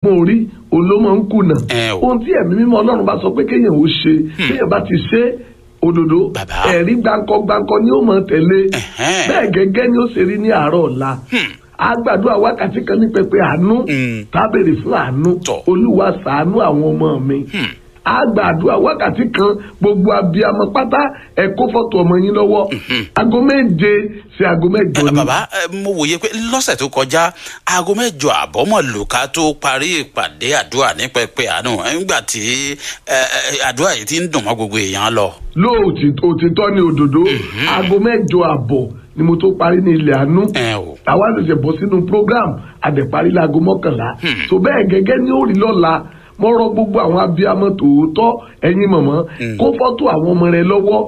ọgbọ́n orí òun ló máa ń kùnà Ẹ o. ohun tí ẹ̀mí mímọ́ ọlọ́run bá sọ pé kéèyàn ó ṣe kéèyàn bá ti ṣe òdodo Bàbá. ẹ̀rí gbáǹkọ gbáǹkọ ni ó máa tẹ̀lé Ẹ̀hẹ́n. bẹ́ẹ̀ gẹ́gẹ́ ni ó ṣe rí ní àárọ̀ ọ̀la a gbàdúrà wákàtí kan ní pẹpẹ àánú Mm. tá a béèrè fún àánú Tọ̀. olúwa ṣàánú àwọn ọmọ mi a gbàdúrà wákàtí kan gbogbo abiyamọ pátá ẹ kó fọ́tò ọmọ yín lọ́wọ́ aago méje sí aago mẹ́jọ Ẹ, ni bàbá ẹ, mo wòye pé lọ́sẹ̀ tó kọjá aago mẹ́jọ àbọ̀ mọ̀ lùkà tó parí ìpàdé àdúrà ní pẹpẹ àánú ẹ, nígbà tí ẹ, ẹ, àdúrà yìí ti ń dùn mọ́ gbogbo èèyàn lọ. lóòtítọ́ òtítọ́ ni òdodo aago mẹ́jọ àbọ̀ ni mo tó parí ní ilẹ̀ àánú ẹ o àwa ṣẹ̀ṣẹ̀ bọ̀ sínú program àdẹ̀parí láago mọ́kànlá tó bẹ́ẹ̀ gẹ́gẹ́ ní òrì lọ́la mo rọ gbogbo àwọn abiyamọ tòótọ́ ẹ̀yin mọ̀mọ́ kó fọ́tò àwọn ọmọ rẹ lọ́wọ́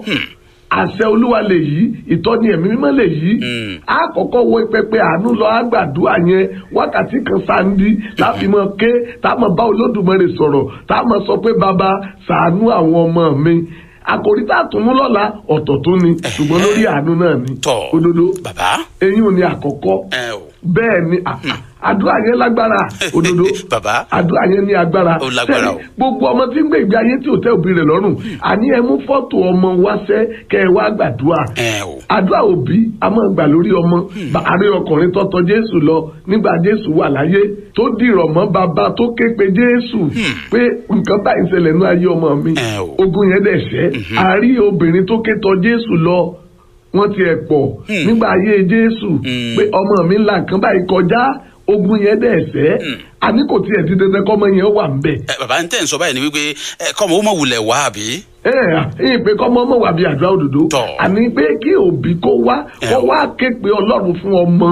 àṣẹ olúwa lè yí ìtọ́ni ẹ̀mí mímọ́ lè yí a kọ́kọ́ wọ pẹpẹ àánú lọ àgbàdua yẹn wákàtí kan sáńdí láti mọ ké tá a mọ bá olódùmarè sọ̀rọ̀ tá a mọ sọ pé bàbá ṣàánú àwọn ọmọ mi àkòrí tá a tún mú lọ́la ọ̀tọ̀ tó ni ṣùgbọ́n lórí àánú náà ni tọ̀ òdodo bàbá eyín ò ní àkọ́kọ́ ẹ o bẹ́ẹ̀ ni à- à- àdúrà yẹn lágbára òdodo Bàbá. àdúrà yẹn ní agbára Ó lágbára Sẹ́ni, o. gbogbo ọmọ tí ń gbé ìgbé ayé tí ò tẹ́ òbí rẹ̀ lọ́rùn àní ẹ mú fọ́tò ọmọ wáṣẹ́ kẹ́ ẹ wá gbàdúrà ẹ o àdúrà òbí a máa gbà lórí ọmọ ààrẹ ọkùnrin tó tọ̀ jésù lọ nígbà jésù wà láyé tó dìrọ̀ mọ́ bàbá tó ké pe jésù pé nǹkan báyìí ń ṣẹlẹ̀ ní ayé ọmọ mi Ẹ o. ogun yẹn dẹ̀ ṣẹ́ àárí obìnrin tó ké tọ̀ jésù lọ wọ́n ti ẹ̀ pọ̀ nígbà ayé jésù pé ọmọ mi ńlá nǹkan báyìí kọjá ogun yẹn dẹ̀ ṣẹ́ àní kò tiẹ̀ di dandan kọ́mọ yẹn wà ń bẹ̀ ẹ, bàbá ń tẹ̀ ń sọ báyìí ni wípé ẹ, kọ́mọ ó mọ̀ wulẹ̀ wá àbí. ẹ ẹ pé kọ́mọ ọmọ wà bí àdúrà òdòdó Tọ̀. àní pé kí òbí kó wá kó Ẹ o. wá ké pe ọlọ́run fún ọmọ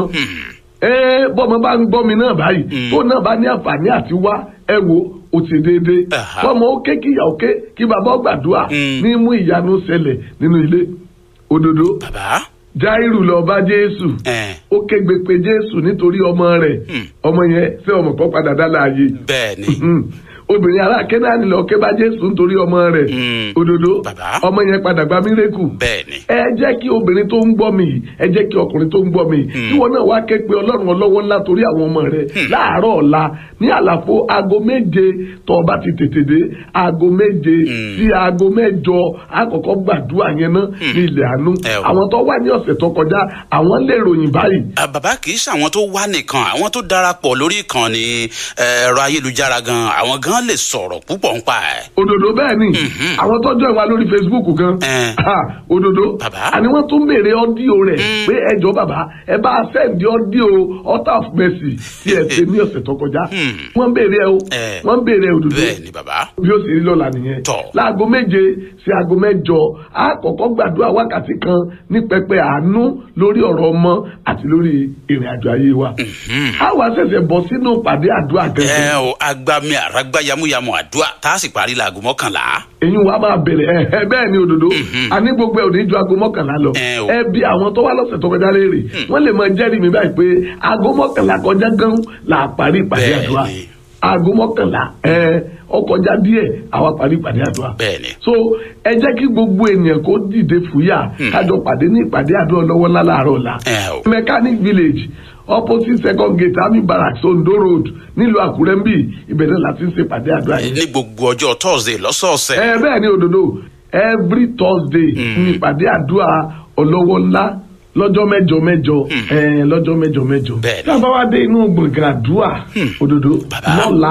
ẹ bọ́mọ bá ń gbọ́ mi náà báyìí tó náà bá ní àǹfààní àti wá ẹ wo ó ti déédéé Aha. bọ́mọ ó ké kí ìyá ó ké kí bàbá ó gbàdúrà Mm. ní mú ìyanu ṣẹlẹ̀ nínú ilé òdòdó bàbá jáírù lọ bá jésù ẹ ó kégbe pe jésù nítorí ọmọ rẹ̀ ọmọ yẹn ṣé ọmọ kan padà dá láàyè bẹ́ẹ̀ ni Mm. obìnrin ará kẹ́nání lọ ké bá jésù nítorí ọmọ rẹ̀ Mm. òdodo Bàbá. ọmọ yẹn padà gba mírèkù bẹ́ẹ̀ ni ẹ jẹ́ kí obìnrin tó ń gbọ́ mi yìí ẹ jẹ́ kí ọkùnrin tó ń gbọ́ mi yìí tí wọn náà wá ké pe ọlọ́run ọlọ́wọ́ ńlá torí àwọn ọmọ rẹ̀ láàárọ̀ ọ̀la ní àlàfo aago méje tó o bá ti tètè dé aago méje sí aago mẹ́jọ àkọ́kọ́ gbàdúrà yẹn náà ní ilẹ̀ àánú Ẹ o. àwọn tó wà ní ọ̀sẹ̀ tó kọjá àwọn lè ròyìn báyìí Ah, bàbá kì í ṣàwọn tó wá nìkan àwọn tó darapọ̀ lórí ìkànnì eh, ẹ̀rọ ayélujára gan àwọn gan lè sọ̀rọ̀ púpọ̀ ń pa ẹ̀. òdòdó bẹ́ẹ̀ ni àwọn tọ́jú ẹ̀ wá lórí facebook gan Eh. Ah, òdòdó Bàbá. àní wọ́n tún béèrè ọ́díò rẹ̀ pé ẹjọ́ bàbá ẹ bá a sẹ́ǹdì ọ́díò altar of mercy tí ẹ ṣe ní ọ̀sẹ̀ tó kọjá wọ́n béèrè ẹ o Eh. wọ́n béèrè òdòdó bẹ́ẹ̀ ni bàbá. bí ó sì rí lọ́la nìyẹn Tọ̀. láago méje sí aago mẹ́jọ a kọ́kọ́ gbàdúrà wákàtí kan ní pẹpẹ àánú lórí ọ̀rọ̀ ọmọ àti lórí ìrìn àjò ayé wa a wá ṣẹ̀ṣẹ̀ bọ́ sínú pàdé àdúrà ẹ gẹ́gẹ́ o agbami àràgbá yamuyamu àdúrà tá a sì parí laago mọ́kànlá. èyí wa máa bẹ̀rẹ̀ ẹ ẹ bẹ́ẹ̀ ni òdodo àní gbogbo ẹ̀ ò ní ju aago mọ́kànlá lọ Ẹ o. ẹ bí àwọn tó wá lọ́sẹ̀ tó kọjá léèrè wọ́n lè máa jẹ́rìí mi báyìí pé aago mọ́kànlá kọjá gan là á parí ìpàdé Bẹ́ẹ̀ àdúrà ni. aago mọ́kànlá ẹ ó kọjá díẹ̀ àwa parí ìpàdé àdúrà bẹ́ẹ̀ ni. so ẹ jẹ́ kí gbogbo ènìyàn kó dìde fúyà kájọ pàdé ní ìpàdé àdúrà lọ́wọ́ ńlá láàárọ̀ ọ̀la ẹ o. mechanic village opposite second gate army barracks ondo road nílùú àkúrẹ́ ń bì ibẹ̀ náà láti ń ṣe ìpàdé àdúrà yìí ní gbogbo ọjọ́ thursday lọ́sọ̀ọ̀sẹ̀. ẹ bẹ́ẹ̀ ni òdodo every thursday ní ìpàdé àdúrà ọlọ́wọ́ ńlá lọ́jọ́ mẹ́jọ mẹ́jọ ẹ lọ́jọ́ mẹ́jọ mẹ́jọ. Bẹ́ẹ̀ ni. tí a bá wá dé inú gbọ̀ngàn àdúrà òdodo Bàbá. lọ́la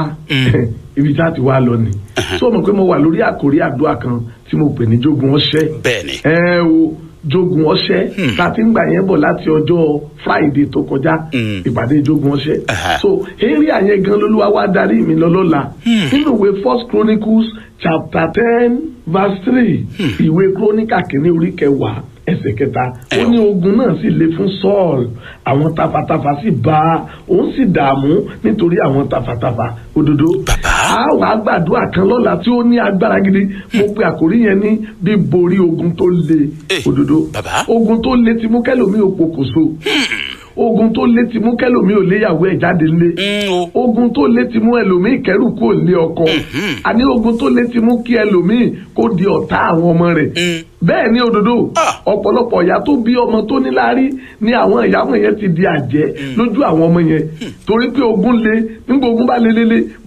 ibi tí a ti wá lọ ni. tó o mọ̀ pé mo wà lórí àkórí àdúrà kan tí mo pè ní jogun ọṣẹ́ bẹ́ẹ̀ ni. ẹ o jogun ọṣẹ tá a ti ń gbà yẹn bọ̀ láti ọjọ́ friday tó kọjá Mm. ìpàdé jogun ọṣẹ Aha. so eré àyẹn gan lolúwa wá darí mi lọ lọ́la nínú ìwé first chronicles chapter ten verse three ìwé chronica kìíní orí kẹwàá ẹsẹ̀ kẹta ó ní ogun náà sì le fún saul àwọn tafàtafà sì bá a òun sì dààmú nítorí àwọn tafàtafà òdodo Bàbá. a wàá gbàdúrà kan lọ́la tí ó ní agbára gidi mo pe àkórí yẹn ní bíborí ogun tó le Eh, òdodo bàbá. ogun tó le ti mú kẹlòmí ò pokùnso ogun tó le ti mú kẹlòmí ò léyàwó ẹ̀ jáde lé Mm, o. ogun tó le ti mú ẹlòmíì kẹrù kó lé ọkọ àní ogun tó le ti mú kí ẹlòmíì kó di ọ̀tá àwọn ọmọ rẹ̀ Mm. bẹ́ẹ̀ ni òdodo Ah. ọ̀pọ̀lọpọ̀ ìyá tó bí ọmọ tó níláárí ni àwọn ìyàwó yẹn ti di àjẹ́ lójú àwọn ọmọ yẹn torí pé ogun le nígbà ogun bá le lele